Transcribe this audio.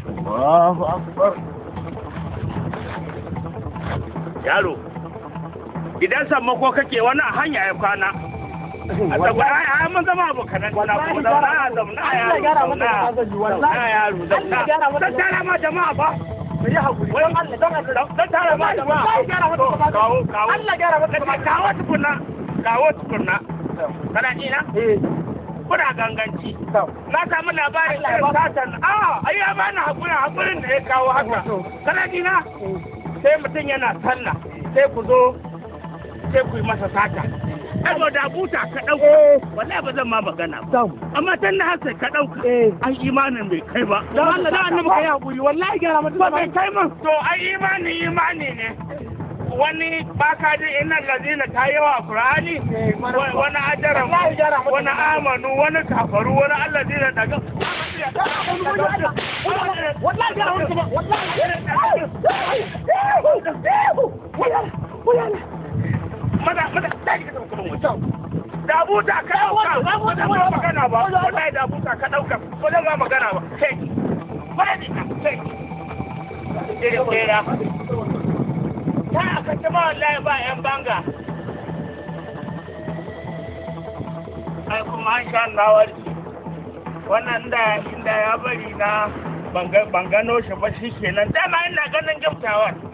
Allahu akbar yaro idan sammako kake wani a hanya ya kwana a tsagwa ai mun zama abokanan na ko da na zauna yaro zauna yaro zauna dan tara ma jama'a ba yi hakuri don Allah don Allah dan tara ma jama'a Allah gyara mata To, gaba kawo kawo Allah gyara mata gaba kawo tukunna kawo tukunna kana ji na eh kuna ganganci to na samu labarin Allah ya irin ba- satan a ai ya bani hakuri hakurin da ya kawo haka kana ji na sai mutum yana sallah sai ku zo sai ku yi masa sata saboda buta ka ɗauka wallahi ba zan ma magana ba to amma tun da hasa ka ɗauka eh ai imanin bai kai ba don Allah don annabi kai hakuri wallahi gyara mata ba gaba bai kai min to ai imani imani ne wani baka ji inna lazina ta yawa a qur'ani wa- wani ajaran Wallahi gyara mata wani gaba. amanu wani kafaru wani allazina daga wallahi gyara mata gaba wallahi maza maza tashi ka tafi kudin wajen da buta ka ɗauka ba zan ma magana ba wallahi da buta ka ɗauka ba zan ma magana ba kai fadi ka kai irin kera ta aka ci ma wallahi ba yan banga ai kuma an sha na warki wannan da inda ya bari na ban gano shi ba shi kenan dama ina ganin giftawar